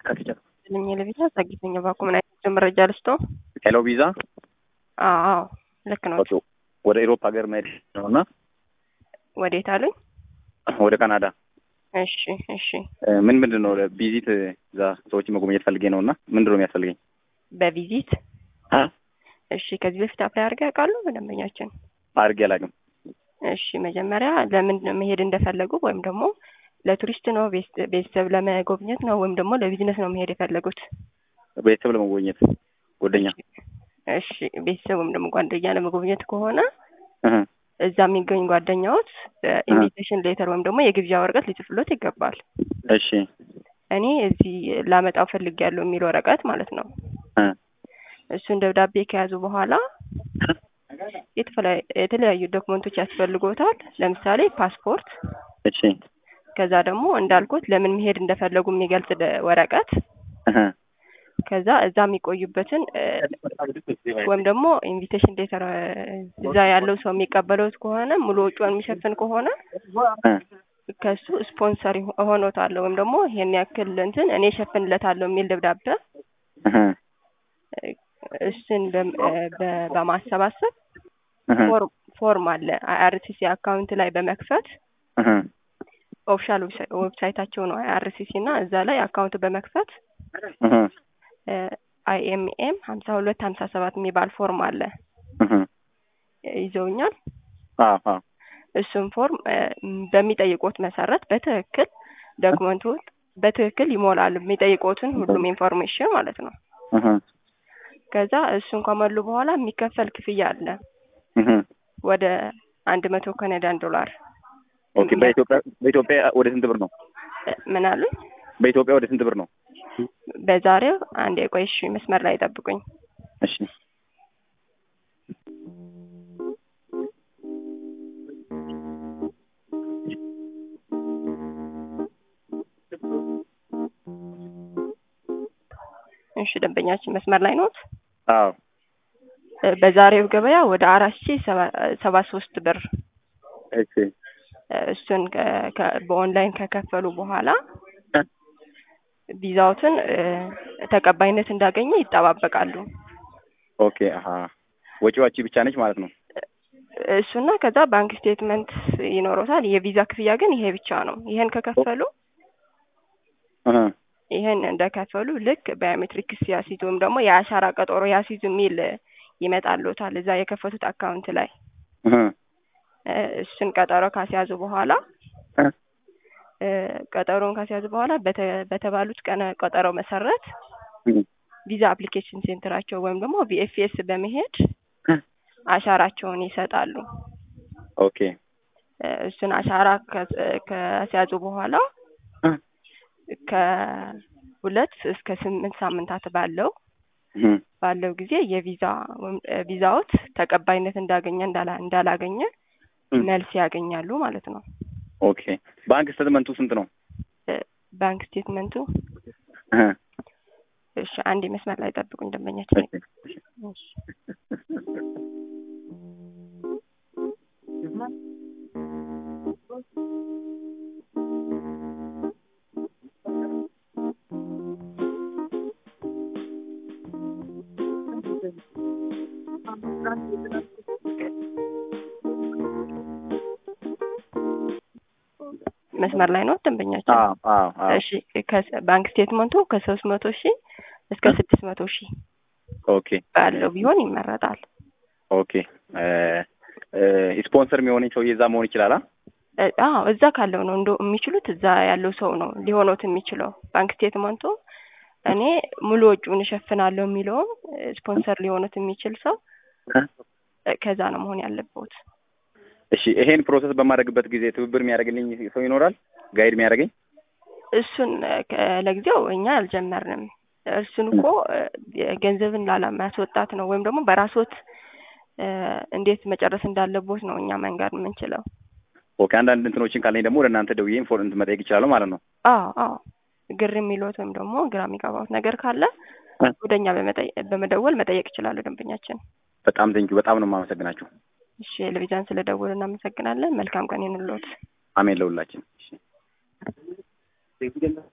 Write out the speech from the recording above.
ከፍቻ ልኝ ለቪዛ ጸጊተኛ ባኩ ምን አይነት መረጃ ልስቶ? ሄሎ ቪዛ አዎ ልክ ነው። ወደ ኤሮፕ ሀገር መሄድ ነው እና ወዴት አሉኝ? ወደ ካናዳ እሺ እሺ። ምን ምንድን ነው ቪዚት እዛ ሰዎች መጎብኘት ፈልጌ ነው እና ምንድን ነው የሚያስፈልገኝ? በቪዚት አ? እሺ። ከዚህ በፊት አፕላይ አድርገው ያውቃሉ? በደንበኛችን አድርጌ አላውቅም። እሺ። መጀመሪያ ለምን መሄድ እንደፈለጉ ወይም ደግሞ ለቱሪስት ነው ቤስ- ቤተሰብ ለመጎብኘት ነው ወይም ደግሞ ለቢዝነስ ነው መሄድ የፈለጉት? ቤተሰብ ለመጎብኘት ጓደኛ እሺ። ቤተሰብ ወይም ደግሞ ጓደኛ ለመጎብኘት ከሆነ እህ፣ እዛ የሚገኝ ጓደኛዎት ኢንቪቴሽን ሌተር ወይም ደግሞ የግብዣ ወረቀት ሊጽፍሎት ይገባል። እሺ እኔ እዚህ ላመጣው ፈልጌያለሁ የሚል ወረቀት ማለት ነው። እ፣ እሱን ደብዳቤ ከያዙ በኋላ የተፈላ- የተለያዩ ዶክመንቶች ያስፈልጎታል። ለምሳሌ ፓስፖርት፣ እሺ ከዛ ደግሞ እንዳልኩት ለምን መሄድ እንደፈለጉ የሚገልጽ ደ- ወረቀት፣ እህ፣ ከዛ እዛ የሚቆዩበትን እ፣ ወይም ደግሞ ኢንቪቴሽን ሌተር እዛ ያለው ሰው የሚቀበለውት ከሆነ ሙሉ ወጪውን የሚሸፍን ከሆነ እ፣ ከሱ ስፖንሰር እሆኖታለሁ ወይም ደግሞ ይሄን ያክል እንትን እኔ እሸፍንለታለሁ የሚል ደብዳቤ እህ፣ እሱን በም- እ፣ በ- በማሰባሰብ እህ፣ ፎርም ፎርም አለ አይአርሲሲ አካውንት ላይ በመክፈት እህ፣ ኦፊሻል ዌብሳይታቸው ነው አይአርሲሲ እና እዛ ላይ አካውንት በመክፈት እህ፣ አይኤምኤም ሀምሳ ሁለት ሀምሳ ሰባት የሚባል ፎርም አለ እህ። ይዘውኛል። አዎ አዎ እሱም ፎርም እ፣ በሚጠይቁት መሰረት በትክክል ዶክመንቱ በትክክል ይሞላሉ። የሚጠይቁትን ሁሉም ኢንፎርሜሽን ማለት ነው። እህ፣ ከዛ እሱን ከሞሉ በኋላ የሚከፈል ክፍያ አለ እህ። ወደ አንድ መቶ ካናዳን ዶላር። ኦኬ በኢትዮጵያ በኢትዮጵያ ወደ ስንት ብር ነው? እ፣ ምን አሉኝ? በኢትዮጵያ ወደ ስንት ብር ነው? በዛሬው አንድ የቆይ እሺ፣ መስመር ላይ ጠብቁኝ። እሺ እሺ፣ ደንበኛችን መስመር ላይ ኖት? አዎ እ፣ በዛሬው ገበያ ወደ አራት ሺ ሰባ ሶስት ብር እሺ እ፣ እሱን ከ- ከ- በኦንላይን ከከፈሉ በኋላ ቪዛዎትን እ፣ ተቀባይነት እንዳገኘ ይጠባበቃሉ። ኦኬ አሀ ወጪዋቺ ብቻ ነች ማለት ነው። እሱና ከዛ ባንክ ስቴትመንት ይኖረታል። የቪዛ ክፍያ ግን ይሄ ብቻ ነው። ይሄን ከከፈሉ እህ፣ ይሄን እንደከፈሉ ልክ ባዮሜትሪክስ ያሲዙ ወይም ደግሞ የአሻራ ቀጠሮ ያሲዙ የሚል ይመጣልዎታል እዛ የከፈቱት አካውንት ላይ እህ፣ እ፣ እሱን ቀጠሮ ካስያዙ በኋላ እ፣ እ፣ ቀጠሮን ካስያዙ በኋላ በተ- በተባሉት ቀነ ቀጠሮ መሰረት እህ፣ ቪዛ አፕሊኬሽን ሴንተራቸው ወይም ደግሞ ቪኤፍኤስ በመሄድ እ፣ አሻራቸውን ይሰጣሉ። ኦኬ እ፣ እሱን አሻራ ከ- ከሲያዙ በኋላ እ፣ ከሁለት እስከ ስምንት ሳምንታት ባለው እህ፣ ባለው ጊዜ የቪዛ ወይም- እ፣ ቪዛዎት ተቀባይነት እንዳገኘ እንዳላ እንዳላገኘ እ፣ መልስ ያገኛሉ ማለት ነው። ኦኬ ባንክ ስትመንቱ ስንት ነው? እ፣ ባንክ ስቴትመንቱ እህ፣ እሺ፣ አንድ መስመር ላይ ጠብቁኝ ደንበኛችን። እሺ እሺ። መስመር ላይ ነው ደንበኛችን። አዎ አዎ አዎ እሺ ከ- ባንክ ስቴትመንቱ ከሶስት መቶ ሺህ እስከ ስድስት መቶ ሺህ ኦኬ ባለው ቢሆን ይመረጣል። ኦኬ እ፣ እ፣ ስፖንሰር የሚሆነኝ ሰውዬ እዛ መሆን ይችላል? አ? እ፣ አዎ እዛ ካለው ነው እንደ የሚችሉት እዛ ያለው ሰው ነው ሊሆኖት የሚችለው። ባንክ ስቴትመንቱ እኔ ሙሉ ወጪውን እሸፍናለሁ የሚለውም እ፣ ስፖንሰር ሊሆኑት የሚችል ሰው እ? እ፣ ከዛ ነው መሆን ያለበት። እሺ ይሄን ፕሮሰስ በማድረግበት ጊዜ ትብብር የሚያደርግልኝ ሰው ይኖራል? ጋይድ የሚያደርገኝ? እሱን እ፣ ከ- ለጊዜው እኛ አልጀመርንም። እሱን እኮ እ፣ ገንዘብን ላለማስወጣት ነው ወይም ደግሞ በራስዎት እ፣ እንዴት መጨረስ እንዳለቦት ነው እኛ መንገድ የምንችለው። ኦኬ አንዳንድ እንትኖችን ካለኝ ደግሞ ወደ እናንተ ደውዬ ኢንፎርም መጠየቅ ይችላለሁ ማለት ነው። አዎ አዎ ግር የሚሉት ወይም ደግሞ ግራ የሚገባውት ነገር ካለ እ? ወደ እኛ በመጠየ- በመደወል መጠየቅ ይችላሉ ደንበኛችን። በጣም ቴንኪው በጣም ነው የማመሰግናችሁ። እሺ ለቪዛን ስለደወሉ እናመሰግናለን። መልካም ቀን ይሁንልዎት። አሜን ለሁላችን። እሺ